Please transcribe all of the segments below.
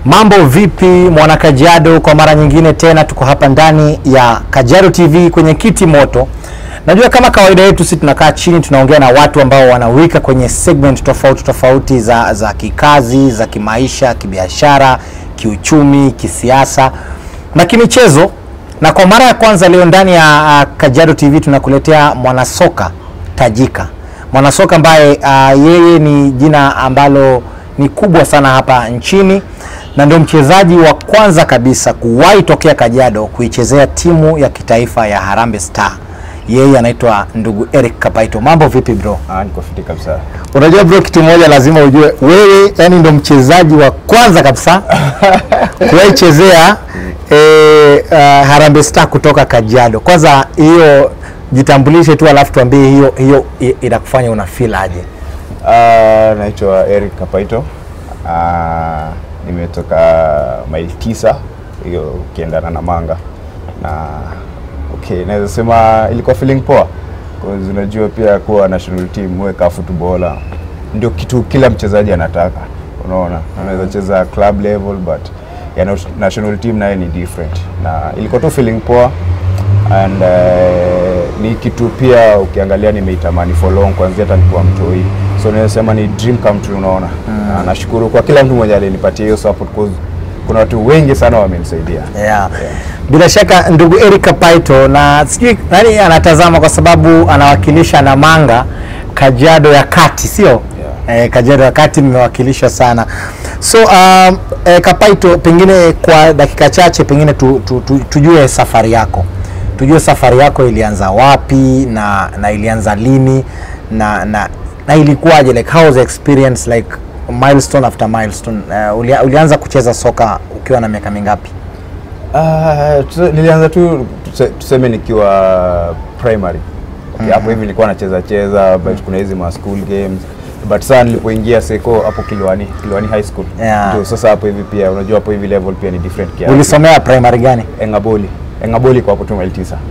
Mambo vipi mwana Kajiado? Kwa mara nyingine tena tuko hapa ndani ya Kajiado TV kwenye kiti moto. Najua kama kawaida yetu sisi tunakaa chini tunaongea na watu ambao wanawika kwenye segment tofauti tofauti za, za kikazi, za kimaisha, kibiashara, kiuchumi, kisiasa na kimichezo. Na kwa mara ya kwanza leo ndani ya uh, Kajiado TV tunakuletea mwanasoka tajika, mwanasoka ambaye uh, yeye ni jina ambalo ni kubwa sana hapa nchini na ndio mchezaji wa kwanza kabisa kuwahi tokea Kajiado kuichezea timu ya kitaifa ya Harambee Star. Yeye anaitwa ndugu Eric Kapaito. Mambo vipi bro? Ah, niko fiti kabisa. Unajua bro, kitu moja lazima ujue, wewe yani ndo mchezaji wa kwanza kabisa kuwahi chezea eh, uh, Harambee Star kutoka Kajiado. Kwanza hiyo jitambulishe tu, alafu tuambie hiyo hiyo i- inakufanya una feel aje? Ah, naitwa Eric Kapaito. Ah, nimetoka maili tisa hiyo ukiendana na Manga na okay, naweza sema ilikuwa feeling poa cause unajua pia kuwa national team weka footballer ndio kitu kila mchezaji anataka, unaona, anaweza cheza club level but ya na- national team naye ni different, na ilikuwa tu feeling poa and uh, ni kitu pia ukiangalia nimeitamani for long kuanzia hata nikiwa mtoi, so naweza sema ni dream come true, unaona na nashukuru kwa kila mtu mwenye alinipatia hiyo support cause kuna watu wengi sana wamenisaidia. Yeah. Bila shaka ndugu Eric Kapaito, na sijui nani anatazama kwa sababu anawakilisha Namanga Kajiado ya Kati, sio? Eh, Kajiado ya Kati mmewakilishwa sana. So um, eh, Kapaito, pengine kwa dakika chache pengine tu, tu, tu, tujue safari yako, tujue safari yako ilianza wapi na, na ilianza lini na, na, na ilikuwaje, like how was the experience like milestone after milestone. Uh, ulia, ulianza kucheza soka ukiwa na miaka mingapi? Ah, tuse- nilianza tu tuse- tuseme nikiwa primary okay, hapo hivi nilikuwa nacheza cheza but kuna hizi ma school games but saa nilipoingia seko hapo Kilwani Kilwani High School Yeah. ndio sasa hapo hivi pia unajua hapo hivi level pia ni different kiasi. Ulisomea primary gani? Engaboli Engaboli kwa hapo tu maili tisa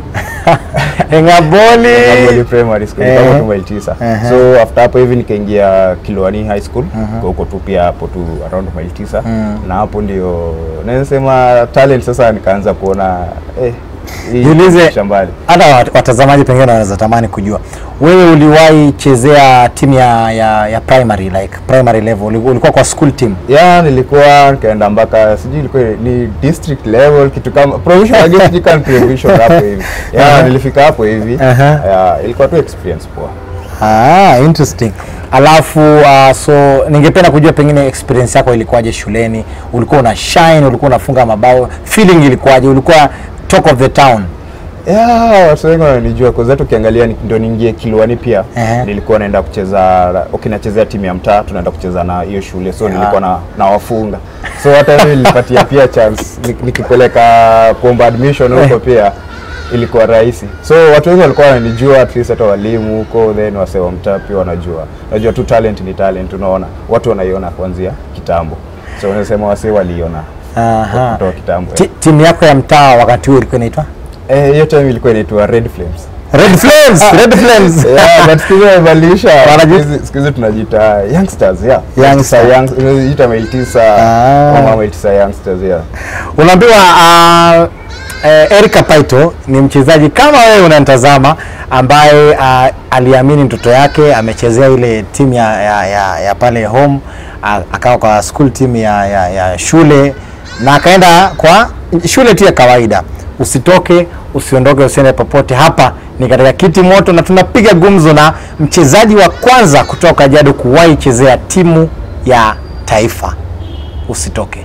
Engaboli. Engaboli primary school kwa hapo Ehe. tu maili tisa Ehe. so after hapo hivi nikaingia Kilwani High School kwa huko tu pia hapo tu around maili tisa na hapo ndio naweza sema talent sasa nikaanza kuona eh hii Jiulize, shambani hata wat- watazamaji pengine wanaweza tamani kujua, wewe uliwahi chezea timu ya, ya, ya primary like primary level, Uli- ulikuwa kwa school team ya nilikuwa nikaenda mpaka sijui ilikuwa ni district level kitu kama provincial I guess sijui kama ni provincial hapo hivi ya nilifika hapo hivi Aha. ya ilikuwa tu experience poa Ah, interesting. Alafu uh, so ningependa kujua pengine experience yako ilikuwaje shuleni? Ulikuwa una shine, ulikuwa unafunga mabao, feeling ilikuwaje? Ulikuwa talk of the town? ya watu wengi wananijua kwa sababu ukiangalia ni- ndio niingie Kilwani pia Ehe. nilikuwa naenda kucheza okay nachezea timu ya mtaa tunaenda kucheza na hiyo shule so nilikuwa na nawafunga so hata mimi nilipatia pia chance Nik- nikipeleka kuomba admission huko pia ilikuwa rahisi so watu wengi walikuwa wananijua at least hata walimu huko then wasee wa mtaa pia wanajua najua tu talent ni talent unaona watu wanaiona kuanzia kitambo so unasema wasee waliona Aha. kutoka kitambo Ti- Timu yako ya mtaa wakati huo ilikuwa inaitwa eh hiyo time ilikuwa inaitwa Red Flames Red Flames, Red Flames. yeah, but siku hizi wamebadilisha. Wanaji- Siku hizi- siku hizi tunajiita youngsters yeah. Youngster. Young- tunajiita mail tisa Ah. ama mail tisa youngsters yeah. Unaambiwa uh, eh, Eric Kapaito ni mchezaji kama wewe unanitazama ambaye uh, aliamini ndoto yake, amechezea ile timu ya, ya, ya, ya pale home uh, akawa kwa school team ya, ya, ya shule na akaenda kwa shule tu ya kawaida. Usitoke, usiondoke, usiende popote. Hapa ni katika kiti moto na tunapiga gumzo na mchezaji wa kwanza kutoka Kajiado kuwahi chezea timu ya taifa. Usitoke.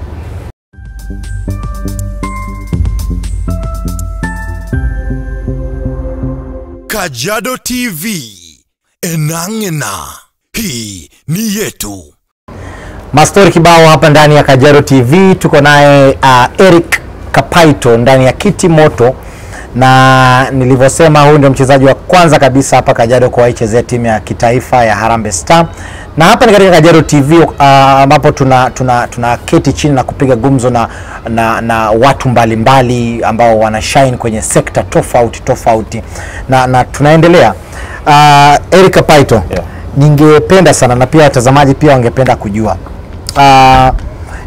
Kajiado TV. Enang'ena. Hii ni yetu. Mastori kibao hapa ndani ya Kajiado TV. Tuko naye uh, Eric Kapaito ndani ya kiti moto, na nilivyosema, huyu ndio mchezaji wa kwanza kabisa hapa Kajiado kuwahi chezea timu ya kitaifa ya Harambee Star, na hapa ni katika Kajiado TV uh, ambapo tuna, tuna, tuna keti chini na kupiga gumzo na, na, na watu mbalimbali mbali ambao wana shine kwenye sekta tofauti tofauti, na, na tunaendelea uh, Eric Kapaito Yeah. ningependa sana na pia watazamaji pia wangependa kujua uh,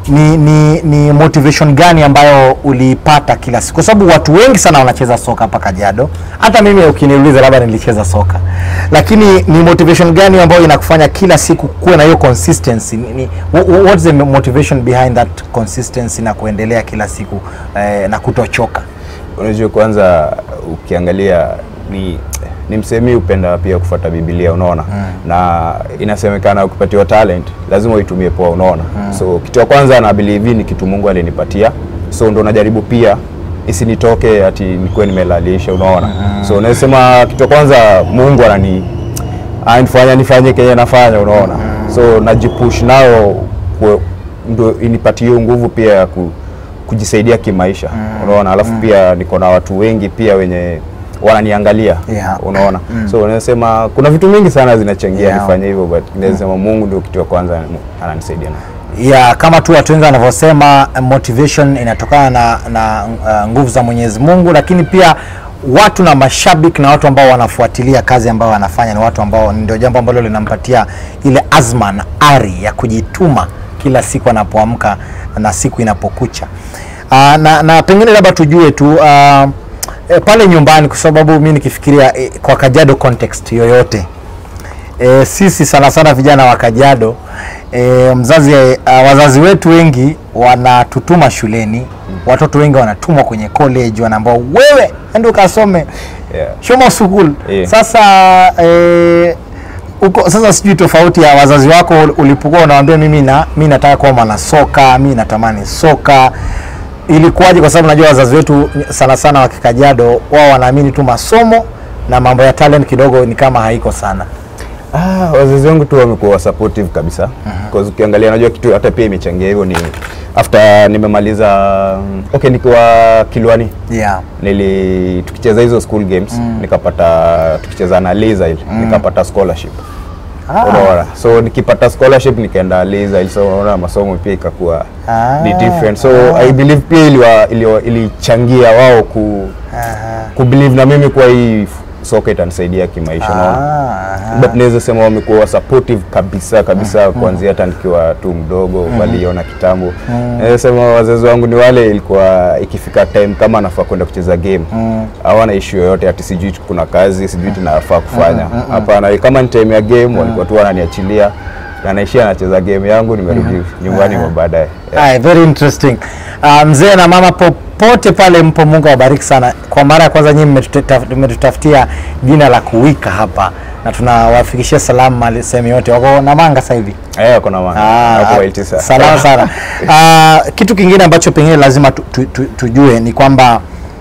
ni, ni, ni motivation gani ambayo uliipata kila siku? Kwa sababu watu wengi sana wanacheza soka hapa Kajiado. Hata mimi ukiniuliza, labda nilicheza soka, lakini ni motivation gani ambayo inakufanya kila siku kuwe na hiyo consistency? Ni, ni, wha- what's the motivation behind that consistency na kuendelea kila siku eh, na kutochoka? Unajua, kwanza ukiangalia ni ni msemi upenda pia kufuata Biblia, unaona na inasemekana ukipatiwa talent lazima uitumie poa, unaona so kitu ya kwanza na believe ni kitu Mungu alinipatia, so ndo najaribu pia isinitoke ati nikuwe nimelalisha, unaona so nasema kitu ya kwanza Mungu anani anifanya nifanye kenye nafanya, unaona so najipush nayo kwe- ndo inipatie hiyo nguvu pia ya ku, kujisaidia kimaisha unaona, alafu pia niko na watu wengi pia wenye wananiangalia Yeah. unaona so nasema kuna vitu mingi sana zinachangia Yeah. nifanye hivyo but nasema Mungu ndio kitu ya kwanza ananisaidia na ya kama tu watu wengi wanavyosema motivation inatokana na, na uh, nguvu za Mwenyezi Mungu, lakini pia watu na mashabiki na watu ambao wanafuatilia kazi ambayo wanafanya ni watu ambao ndio jambo ambalo linampatia ile azma na ari ya kujituma kila siku anapoamka na siku inapokucha. Uh, na, na pengine labda tujue tu uh, e, pale nyumbani, kwa sababu mimi nikifikiria e, kwa Kajiado context yoyote e, sisi sana sana vijana wa Kajiado e, mzazi uh, wazazi wetu wengi wanatutuma shuleni, watoto wengi wanatumwa kwenye college, wanaambao wewe ende ukasome Yeah. Shomo School. Yeah. Sasa e, uko sasa, sijui tofauti ya wazazi wako ulipokuwa unawaambia mimi na mimi nataka kuwa mwanasoka, mimi natamani soka ilikuwaje? Kwa sababu najua wazazi wetu sana sana wa Kikajiado wao wanaamini tu masomo na mambo ya talent kidogo ni kama haiko sana. Ah, wazazi wangu tu wamekuwa supportive kabisa. Because ukiangalia najua kitu hata pia imechangia hivyo ni after nimemaliza mm, okay nikiwa Kilwani Yeah. nili tukicheza hizo school games nikapata tukicheza na Liza ile nikapata scholarship. Ah. Unaona? So nikipata scholarship nikaenda Liza ile so unaona masomo pia ikakuwa Ah. ni different. So I believe pia iliwa- iliwa- ilichangia wao ku Aha. ku believe na mimi kwa hii soka itanisaidia kimaisha unaona Ah, but naweza sema wamekuwa supportive kabisa kabisa kuanzia hata nikiwa tu mdogo waliona kitambo naweza sema wazazi wangu ni wale ilikuwa ikifika time kama anafaa kwenda kucheza game hawana issue yoyote ati sijui kuna kazi sijui tunafaa kufanya hapana kama ni time ya game walikuwa tu wananiachilia na naishia nacheza game yangu nimerudi nyumbani mwa baadaye yeah. Aye, very interesting. Uh, mzee na mama popote pale mpo, Mungu awabariki sana. Kwa mara ya kwanza nyinyi mmetutaf- mmetutafutia jina la kuwika hapa na tunawafikishia salamu mali sehemu yote. Wako Namanga sasa hivi. Eh, kuna maana Ah, hapo Waiti sasa. salama sana. Ah, kitu kingine ambacho pengine lazima tu, tu, tu, tujue ni kwamba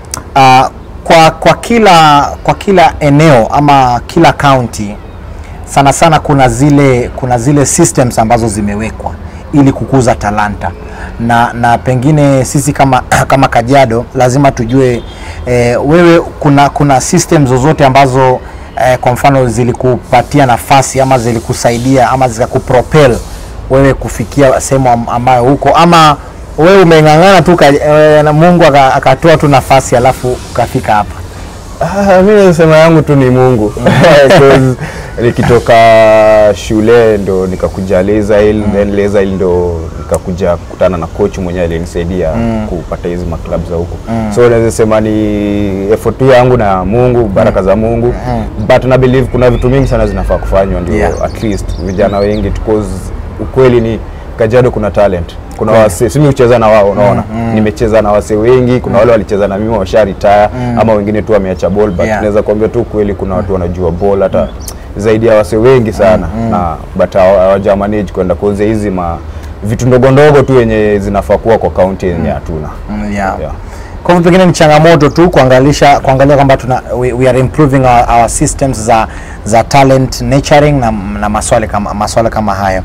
ah, kwa, kwa kila kwa kila eneo ama kila county sana sana kuna zile kuna zile systems ambazo zimewekwa ili kukuza talanta na, na pengine sisi kama kama Kajiado lazima tujue eh, wewe kuna kuna system zozote ambazo eh, kwa mfano zilikupatia nafasi ama zilikusaidia ama zikakupropel wewe kufikia sehemu am- ambayo huko ama wewe umeng'ang'ana tu ka- eh, na Mungu aka- akatoa tu nafasi alafu ukafika hapa. Ah, mi nasema yangu tu ni Mungu Because nikitoka shule ndo nikakuja Lezail then Lezail ndo nikakuja kukutana na coach mwenyewe alinisaidia kupata hizi maklab za huko so naweza sema ni effort tu yangu na Mungu baraka za Mungu but na believe kuna vitu mingi sana zinafaa kufanywa ndio Yeah. at least vijana wengi because ukweli ni Kajiado kuna talent kuna wase simi ucheza na wao unaona nimecheza na wase wengi kuna wale walicheza na mimi washa retire ama wengine tu wameacha ball but Yeah. naweza kuambia tu kweli kuna watu wanajua ball hata zaidi ya wase wengi sana na but hawa- hawaja manage kwenda kuanzia hizi ma vitu ndogo ndogo tu yenye zinafaa kuwa kwa kaunti yenye hatuna Mm, yeah. Yeah. Kwa hivyo pengine ni changamoto tu kuangalisha kuangalia kwamba tuna we, we are improving our, our systems za za talent nurturing na, na maswali kama maswala kama hayo.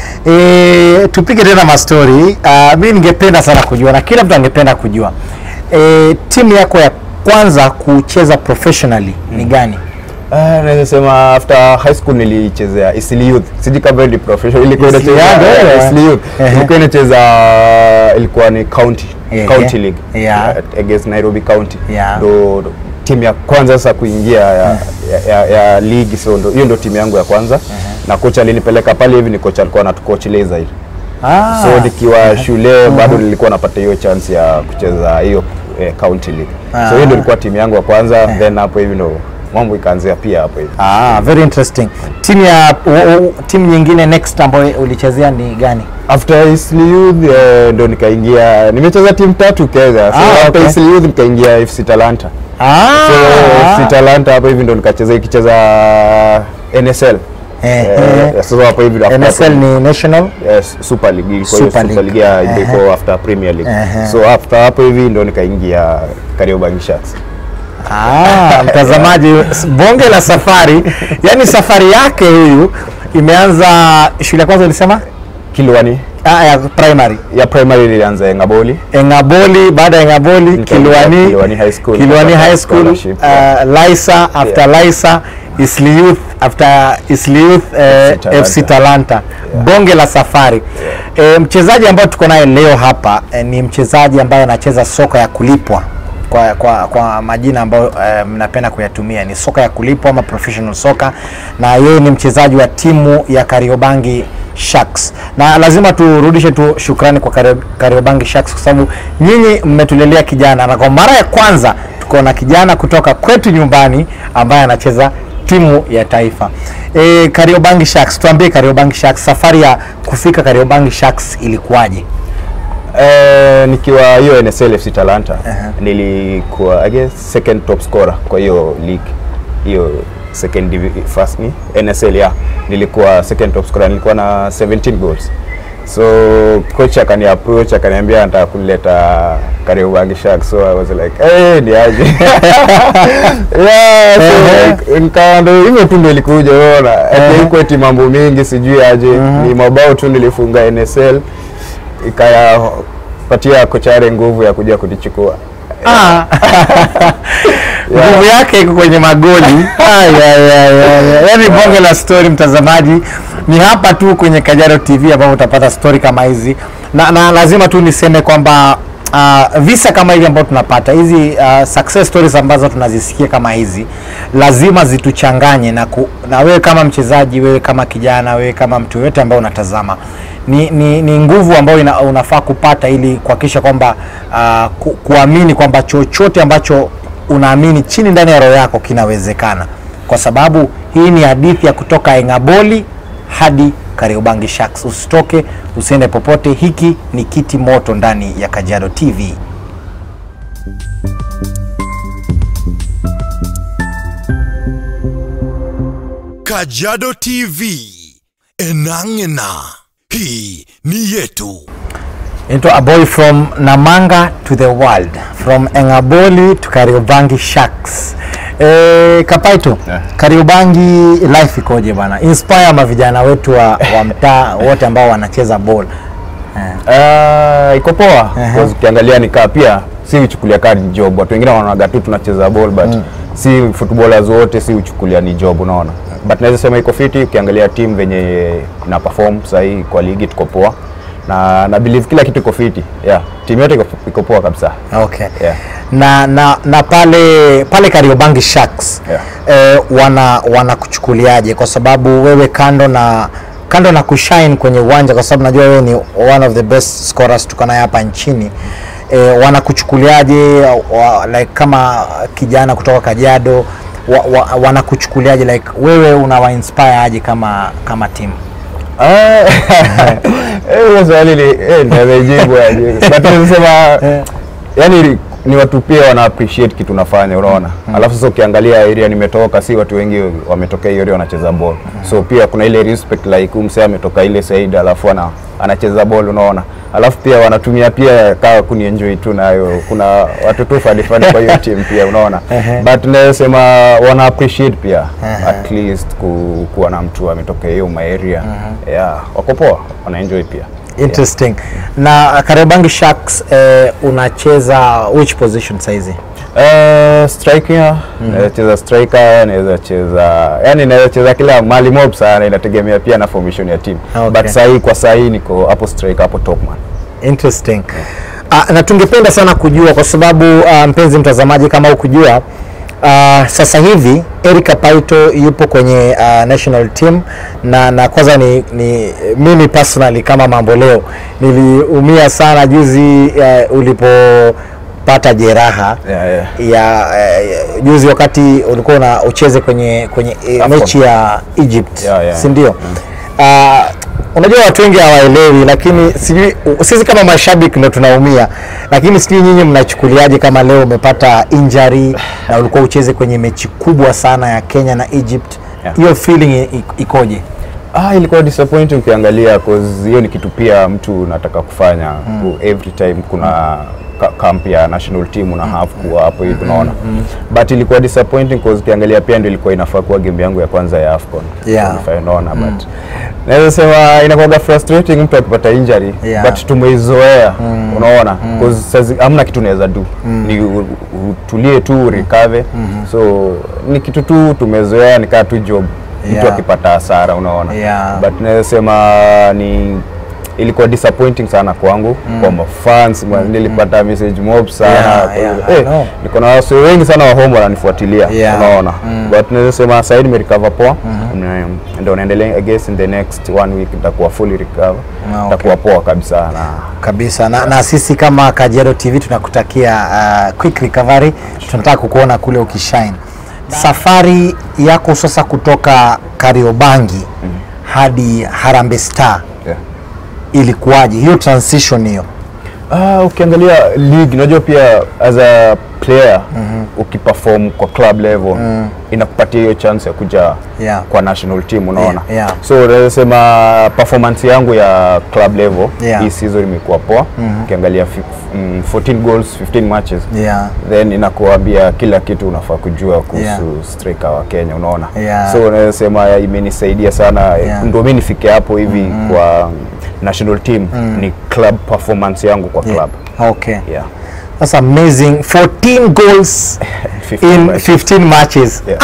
E, tupige tena mastori. Uh, mimi ningependa sana kujua na kila mtu angependa kujua e, timu yako ya kwanza kucheza professionally ni gani? Ah, naweza sema after high school nilichezea Isili Youth. Sijui kama ni professional ilikuwa Eastleigh inacheza Youth, yeah, eh. Isili Youth. Ehe. Ilikuwa inacheza ilikuwa ni county Ehe. county league Yeah. uh, against Nairobi County. Yeah. Ndo ndo timu ya kwanza sasa kuingia ya, ya, ya, ya league so ndo hiyo ndo timu yangu ya kwanza na kocha alinipeleka pale hivi ni kocha alikuwa anatucoach Lezail. Ah. so nikiwa shule bado nilikuwa napata hiyo chance ya kucheza hiyo eh, county league Ah. so hiyo ndio ilikuwa timu yangu ya kwanza then hapo hivi ndo mambo ikaanzia pia hapo hivi Ah, very interesting. Timu ya u- u- timu nyingine next ambayo ulichezea ni gani? after Isli Youth eh, ndo nikaingia nimecheza timu tatu Kenya so Ah, after okay. Isli Youth nikaingia FC Talanta Ah, so FC Talanta hapo hivi ndo nikacheza ikicheza NSL Eh, Eh, eh. so hapo hivi ndo after NSL ni national. Yes, Super League ilikuwa hiyo Super Super League. League ya Ehe. ilikuwa after Premier League. Ehe. So after hapo hivi ndo nikaingia Kariobangi Sharks. Ah, mtazamaji, s- bonge la safari. Yaani safari yake huyu imeanza shule ya kwanza ulisema? Kilwani Ah, ya primary. ya primary nilianza Engaboli. Engaboli, baada ya Engaboli Nikaingia Kilwani, Kilwani High School. Kilwani Nikapata High School, scholarship, uh, Lisa after Lisa, Isli Youth after Isli Youth uh, Talanta. FC Talanta. Bonge la safari. Eh, mchezaji ambaye tuko naye leo hapa eh, ni mchezaji ambaye anacheza soka ya kulipwa kwa, kwa, kwa majina ambayo eh, mnapenda kuyatumia ni soka ya kulipwa ama professional soccer, na yeye ni mchezaji wa timu ya Kariobangi Sharks, na lazima turudishe tu shukrani kwa Kario- Kariobangi Sharks kwa sababu nyinyi mmetulelea kijana, na kwa mara ya kwanza tuko na kijana kutoka kwetu nyumbani ambaye anacheza timu ya taifa. E, Kariobangi Sharks, tuambie Kariobangi Sharks, safari ya kufika Kariobangi Sharks ilikuwaje? Eh, nikiwa hiyo NSL FC Talanta nilikuwa I guess second top scorer kwa hiyo league. Hiyo second divi- first ni NSL ya nilikuwa second top scorer nilikuwa na 17 goals. So coach akani approach akaniambia anataka kunileta Kariobangi Sharks so I was like eh ni aje. yeah, so like, nikawa ndo hivyo tu ndo ilikuja unaona. Haikuwa eti mambo mingi sijui aje. Ni mabao tu nilifunga NSL ikayapatia kochare nguvu ya kuja kunichukua. Ah. nguvu yake iko kwenye magoli. Ay, ay, ay, ay, ay. Yaani bonge la story mtazamaji, ni hapa tu kwenye Kajaro TV ambapo utapata story kama hizi na, na lazima tu niseme kwamba uh, visa kama hivi ambao tunapata hizi uh, success stories ambazo tunazisikia kama hizi lazima zituchanganye na, ku, na wewe kama mchezaji, wewe kama kijana, wewe kama mtu yoyote ambao unatazama ni, ni, ni nguvu ambayo ina, unafaa kupata ili kuhakikisha kwamba uh, ku, kuamini kwamba chochote ambacho unaamini chini ndani ya roho yako kinawezekana, kwa sababu hii ni hadithi ya kutoka Engaboli hadi Kariobangi Sharks. Usitoke, usiende popote. Hiki ni Kiti Moto ndani ya Kajiado TV. Kajiado TV. Enang'ena. Hii ni yetu. Into a boy from Namanga to the world, from Engaboli to Kariobangi Sharks. E, Kapaito, Yeah. Kariobangi life ikoje bana? Inspire mavijana wetu wa, wa mtaa wote ambao wanacheza ball. Uh, iko poa Ehe. because ukiangalia nikaa pia si uchukulia kaa ni job. Watu wengine wanaonaga tu tunacheza ball but si footballers wote si uchukulia ni job, unaona. But naweza sema iko fiti ukiangalia team venye ina perform sahii kwa ligi tuko poa na na believe kila kitu iko fiti. Yeah, timu yote iko, iko poa kabisa. Okay. Yeah. Na, na, na pale pale Kariobangi Sharks Yeah. eh, wana wanakuchukuliaje? Kwa sababu wewe kando na kando na kushine kwenye uwanja, kwa sababu najua wewe ni one of the best scorers tuko naye hapa nchini eh, wanakuchukuliaje wa, like kama kijana kutoka Kajiado wa, wa, wanakuchukuliaje like wewe unawa inspire aje kama kama timu? Ah, eh, hiyo swali ni eh, ndio nimejibu aje. But nasema yani ni watu pia wana appreciate kitu unafanya unaona. Alafu sasa ukiangalia area nimetoka, si watu wengi wametokea hiyo area wanacheza ball. So pia kuna ile respect like huyu msee ametoka ile side alafu ana anacheza ball unaona. Alafu pia wanatumia pia kaa kunienjoy tu nayo. Kuna watu tu fani fani kwa hiyo team pia unaona. Ehe. But nasema wana appreciate pia at least ku, kuwa na mtu ametokea hiyo ma area. Yeah, wako poa, wana enjoy pia. Interesting. Na Kariobangi Sharks eh, unacheza which position saizi? Uh, striker naweza cheza striker, naweza cheza yani, naweza cheza kila mali mob sana, inategemea pia na formation ya team Okay. but sahii kwa sahii niko hapo striker, hapo top man. Interesting. Uh, na tungependa sana kujua kwa sababu uh, mpenzi mtazamaji, kama ukujua Uh, sasa hivi Eric Kapaito yupo kwenye uh, national team na, na kwanza ni, ni mimi personally kama mambo leo niliumia sana juzi uh, ulipopata jeraha Yeah, yeah. ya uh, juzi wakati ulikuwa una ucheze kwenye kwenye eh, Afcon. mechi ya Egypt Yeah, yeah. si ndio? Uh, unajua watu wengi hawaelewi, lakini sijui sisi kama mashabiki ndo tunaumia, lakini sijui nyinyi mnachukuliaje kama leo umepata injury na ulikuwa ucheze kwenye mechi kubwa sana ya Kenya na Egypt, Yeah. hiyo feeling i- ikoje? Ah, ilikuwa disappointing ukiangalia cause hiyo ni kitu pia mtu unataka kufanya mm. every time kuna ka- camp ya national team una have kuwa hapo hivi unaona but ilikuwa disappointing cause ukiangalia pia ndio ilikuwa inafaa kuwa game yangu ya kwanza ya AFCON Yeah. qualify, unaona but naweza sema inakuwa frustrating mtu akipata injury Yeah. but tumeizoea unaona cause sazi hamna kitu unaweza do ni u- u- utulie tu recover so ni kitu tu tumezoea nikaa tu job mtu Yeah. akipata hasara unaona Yeah. but naweza sema ni ilikuwa disappointing sana kwangu kwa mafans mm. nilipata message mob sana Yeah, Kwa yeah, hivyo, I eh, know. niko na wase wengi sana wa home wananifuatilia Yeah. unaona but naweza sema sasa hivi nimerecover poa mm. ndio naendelea I guess in the next one week nitakuwa fully recover Ah, okay. nitakuwa poa kabisa na kabisa na, na sisi kama Kajiado TV tunakutakia uh, quick recovery. Tunataka kukuona kule ukishine. Safari yako sasa kutoka Kariobangi hadi Harambee Star yeah. ilikuwaje hiyo transition hiyo? Ah, ukiangalia league unajua pia as a player ukiperform kwa club level inakupatia hiyo chance ya kuja Yeah. kwa national team unaona Yeah, yeah. so naweza sema performance yangu ya club level Yeah. hii season imekuwa poa ukiangalia fif- mm, 14 goals 15 matches Yeah. then inakuambia kila kitu unafaa kujua kuhusu Yeah. striker wa Kenya unaona Yeah. so naweza sema imenisaidia sana Yeah. ndio mimi nifike hapo hivi kwa national team ni club performance yangu kwa club Okay. yeah. That's amazing. 14 goals 15 in matches. 15 matches. Yeah.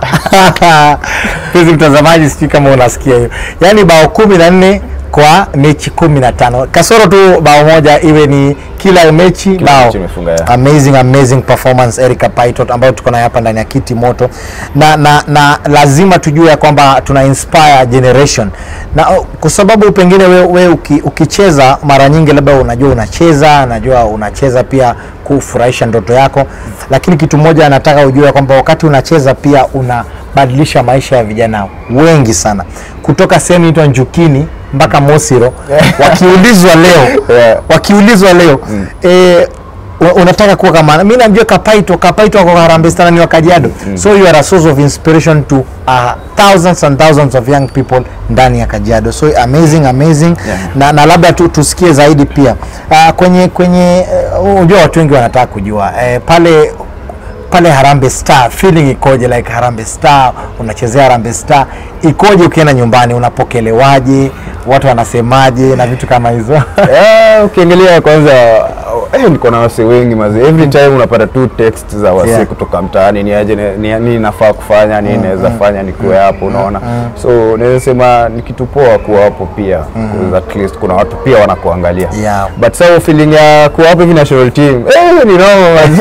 Ah! Mpenzi mtazamaji, sijui kama unasikia hiyo. Yaani bao 14 kwa mechi 15. Kasoro tu bao moja iwe ni kila mechi Kila bao. mechi imefunga, yeah. Amazing amazing performance Eric Paitot ambayo tuko nayo hapa ndani ya Kiti Moto. Na, na, na lazima tujue ya kwamba tuna inspire generation. Na oh, kwa sababu pengine we, we uki, ukicheza mara nyingi labda unajua unacheza, najua unacheza pia kufurahisha ndoto yako, lakini kitu moja anataka ujue ya kwamba wakati unacheza pia unabadilisha maisha ya vijana wengi sana kutoka sehemu inaitwa Njukini mpaka Mosiro wakiulizwa leo Yeah. wakiulizwa leo eh, wa- unataka kuwa kama mimi namjua Kapaito Kapaito wako Harambee Stars ni wa Kajiado so you are a source of inspiration to uh, thousands and thousands of young people ndani ya Kajiado so amazing amazing Yeah. na, na labda tu, tusikie zaidi pia uh, kwenye kwenye uh, unajua watu wengi wanataka kujua eh, pale pale Harambee Star feeling ikoje? Like Harambee Star, unachezea Harambee Star ikoje? Ukienda nyumbani unapokelewaje? Watu wanasemaje na vitu kama hizo? Yeah, ukiangalia kwanza eh, niko na wase wengi mazi every time unapata tu text za wase Yeah. kutoka mtaani ni aje ni- ni nini nafaa kufanya nini naweza fanya nikuwe hapo unaona so naweza sema ni kitu poa kuwa hapo pia mm at least kuna watu pia wanakuangalia Yeah. but sasa feeling ya kuwa hapo hivi national team eh, ni noma mazi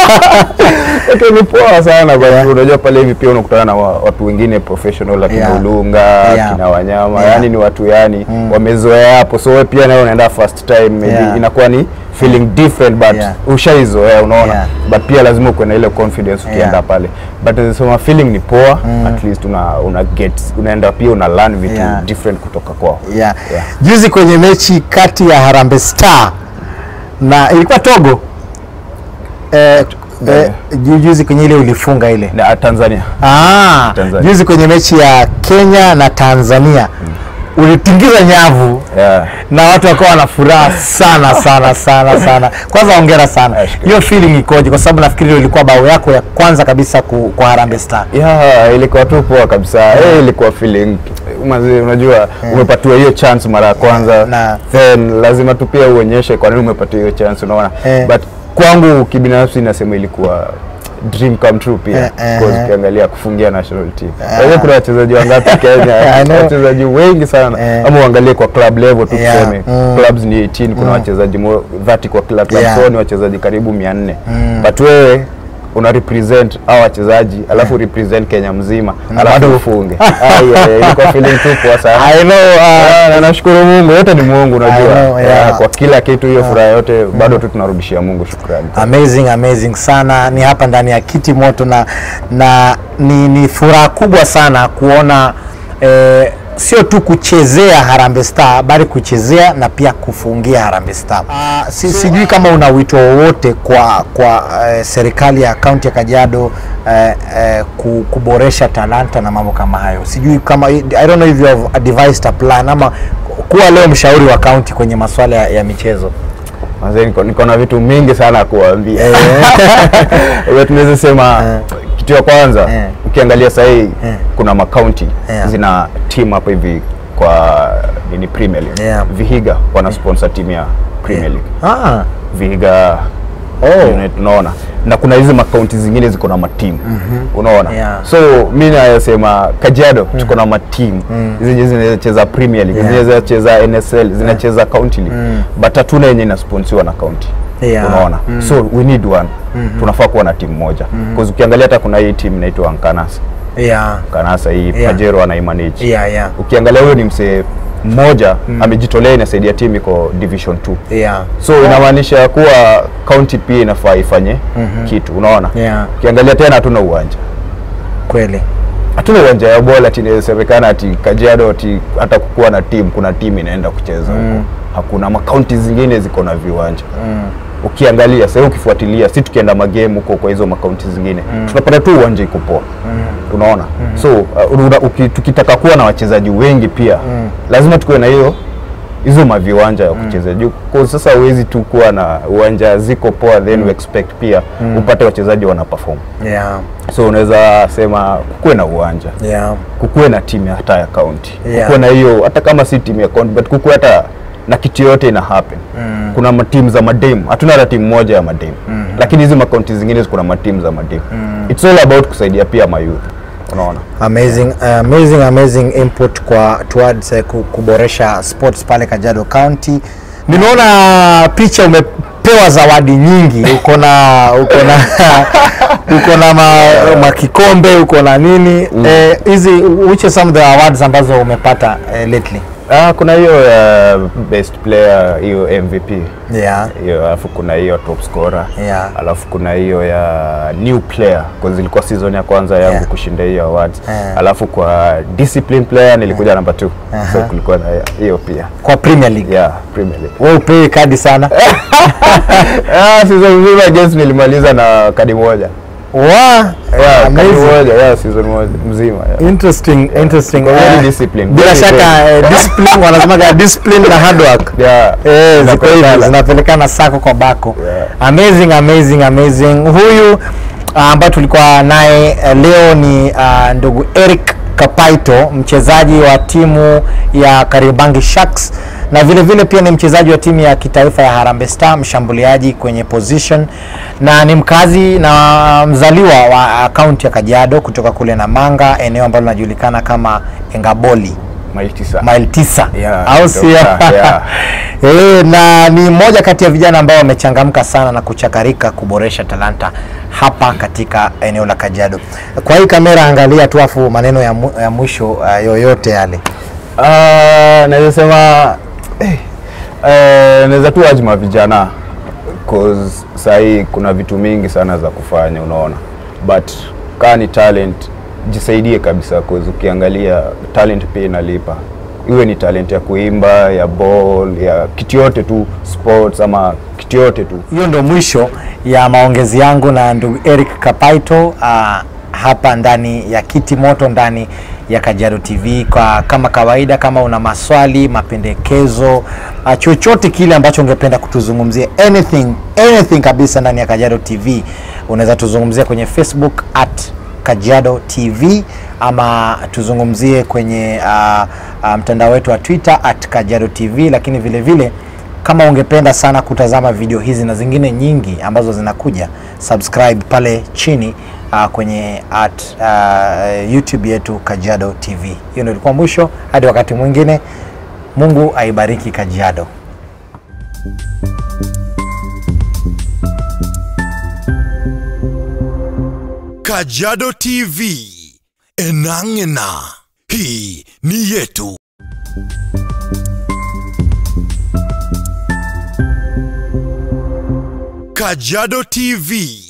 okay, ni poa sana kwa sababu unajua pale hivi pia unakutana na wa- watu wengine professional akina Yeah. Ulunga Yeah. akina Wanyama Yeah. yani ni watu yani wamezoea hapo so wewe pia nawe unaenda first time maybe Yeah. inakuwa ni feeling different but Yeah. ushaizoea unaona Yeah. but pia lazima ukuwe na ile confidence ukienda Yeah. pale but nasema feeling ni poa at least una, una get unaenda pia una learn vitu Yeah. different kutoka kwao yeah. Yeah. Juzi kwenye mechi kati ya Harambee Star na ilikuwa Togo eh, eh, ju- juzi kwenye ile ulifunga ile na Tanzania ah, Tanzania. juzi kwenye mechi ya Kenya na Tanzania ulitingiza nyavu yeah. na watu wakawa wana furaha sana sana sana sana. Kwanza hongera sana. Ashukuru. Hiyo feeling ikoje? Kwa sababu nafikiri hiyo ilikuwa bao yako ya kwanza kabisa ku, kwa Harambee Star. Yeah, ilikuwa tu poa kabisa. Eh, ilikuwa feeling mazi, unajua umepatiwa hiyo chance mara ya kwanza Na- then lazima tu pia uonyeshe kwa nini umepatiwa hiyo chance unaona. Eh. But kwangu kibinafsi nasema ilikuwa dream come true pia Eh, eh, because eh. ukiangalia kufungia national team. Kwa hiyo kuna wachezaji wangapi Kenya? I know. wachezaji wengi sana. Eh. Ama uangalie kwa club level tu Yeah, tuseme. mm. Clubs ni 18 kuna wachezaji mo- 30 kwa kila club Yeah. so ni wachezaji karibu 400. But wewe una represent hao wachezaji alafu represent Kenya mzima Na alafu bado- ufunge. Ai, ai, ilikuwa feeling tu poa sana. I know, uh, Ah, na nashukuru Mungu, yote ni Mungu unajua. I know, yeah. Ah, Kwa kila kitu hiyo furaha yote bado tu tunarudishia Mungu shukrani. amazing amazing sana ni hapa ndani ya kiti moto na, na ni, ni furaha kubwa sana kuona eh, sio tu kuchezea Harambee Star bali kuchezea na pia kufungia Harambee Star. Uh, si, sijui kama una wito wowote kwa, kwa eh, serikali ya kaunti ya Kajiado eh, eh, ku- kuboresha talanta na mambo kama hayo. Sijui kama I don't know if you have devised a plan ama kuwa leo mshauri wa kaunti kwenye masuala ya, ya michezo. Manze niko, niko na vitu mingi sana kuambia. Wewe tunaweza sema kitu ya kwanza Eh. ukiangalia sasa hii kuna makaunti Yeah. zina team hapa hivi kwa nini Premier League. Yeah. Vihiga wana sponsor timu ya Premier League. Ah, Vihiga Oh. unit, unaona na kuna hizi makaunti zingine ziko na matimu unaona Yeah. so mi nasema Kajiado tuko na matimu zenye zinacheza Premier League Yeah. zenye zinacheza NSL zinacheza county league but hatuna yenye inasponsiwa na county Yeah. unaona so we need one tunafaa kuwa na timu moja because ukiangalia hata kuna hii timu inaitwa Nkanasa yeah, Kanasa hii Yeah. Pajero anaimanage yeah, yeah, ukiangalia huyo ni msee mmoja amejitolea inasaidia timu iko division 2 yeah. so inamaanisha kuwa county pia inafaa ifanye kitu unaona Yeah. ukiangalia tena hatuna uwanja Kweli. hatuna uwanja ya bola ati inasemekana ati Kajiado ati hata kukuwa na timu kuna timu inaenda kucheza huko hakuna makaunti zingine ziko na viwanja ukiangalia sasa ukifuatilia si tukienda magame huko kwa hizo makaunti zingine tunapata tu uwanja iko poa unaona so uh, una- uki- tukitaka kuwa na wachezaji wengi pia lazima tukuwe na hiyo hizo maviwanja ya kucheza juu kwa sasa huwezi tu kuwa na uwanja ziko poa then we expect pia upate wachezaji wana perform Yeah, so unaweza sema kukuwe na uwanja yeah, kukuwe na timu ya hata ya county Yeah. kukuwe na hiyo hata kama si timu ya county but kukuwe hata na kitu yote ina happen kuna matimu za madem hatuna hata timu moja ya madem lakini hizi makaunti zingine kuna matimu za madem it's all about kusaidia pia mayouth unaona amazing amazing amazing input kwa towards eh, ku- kuboresha sports pale Kajiado County. Nimeona picha umepewa zawadi nyingi, uko na uko na uko na ma, makikombe uko na nini eh, hizi which are some of the awards ambazo umepata eh, lately? ah, kuna hiyo ya best player hiyo MVP Yeah, hiyo alafu kuna hiyo top scorer Yeah. alafu kuna hiyo ya new player kwa zilikuwa season ya kwanza yangu Yeah. kushinda hiyo awards Yeah. alafu kwa discipline player nilikuja namba 2 so kulikuwa na hiyo pia kwa Premier League. yeah Premier League Wewe upewi kadi sana. ah season nzima against nilimaliza na kadi moja Wow, yeah kadi amazing. moja yeah season moja mzima yeah. Interesting, interesting. Kwa very Eh, disciplined, Bila very, shaka very. eh, discipline wanasemaga discipline na hard work. Yeah. Eh, ziko hivi Zinapelekana. zinapelekana sako kwa bako. Yeah. Amazing, amazing, amazing. Huyu ah, ambaye tulikuwa naye eh, leo ni ah, ndugu Eric Kapaito, mchezaji wa timu ya Kariobangi Sharks na vile vile pia ni mchezaji wa timu ya kitaifa ya Harambee Star, mshambuliaji kwenye position na ni mkazi na mzaliwa wa kaunti ya Kajiado kutoka kule Namanga, eneo ambalo linajulikana kama Engaboli Mile tisa. mile tisa Yeah, au sio? kutoka, yeah. Eh, na ni mmoja kati ya vijana ambao wamechangamka sana na kuchakarika kuboresha talanta hapa katika eneo la Kajiado. Kwa hii kamera angalia tu afu maneno ya, mu, ya mwisho uh, yoyote yale. Ah, naweza sema eh, eh, naweza tu wajima vijana cause sahii kuna vitu mingi sana za kufanya unaona but kaa ni talent jisaidie kabisa cause ukiangalia talent pia inalipa iwe ni talent ya kuimba ya ball ya kitu yote tu sports ama kitu yote tu Hiyo ndo mwisho ya maongezi yangu na ndugu Eric Kapaito uh, hapa ndani ya Kiti Moto ndani ya Kajiado TV. Kwa kama kawaida, kama una maswali, mapendekezo, uh, chochote kile ambacho ungependa kutuzungumzia, anything anything kabisa ndani ya Kajiado TV, unaweza tuzungumzia kwenye Facebook at Kajiado TV ama tuzungumzie kwenye uh, uh, mtandao wetu wa Twitter at Kajiado TV, lakini vile vile kama ungependa sana kutazama video hizi na zingine nyingi ambazo zinakuja, subscribe pale chini uh, kwenye at uh, YouTube yetu Kajiado TV. Hiyo ndio ilikuwa mwisho, hadi wakati mwingine. Mungu aibariki Kajiado. Kajiado TV. Enang'ena. Hii ni yetu. Kajiado TV.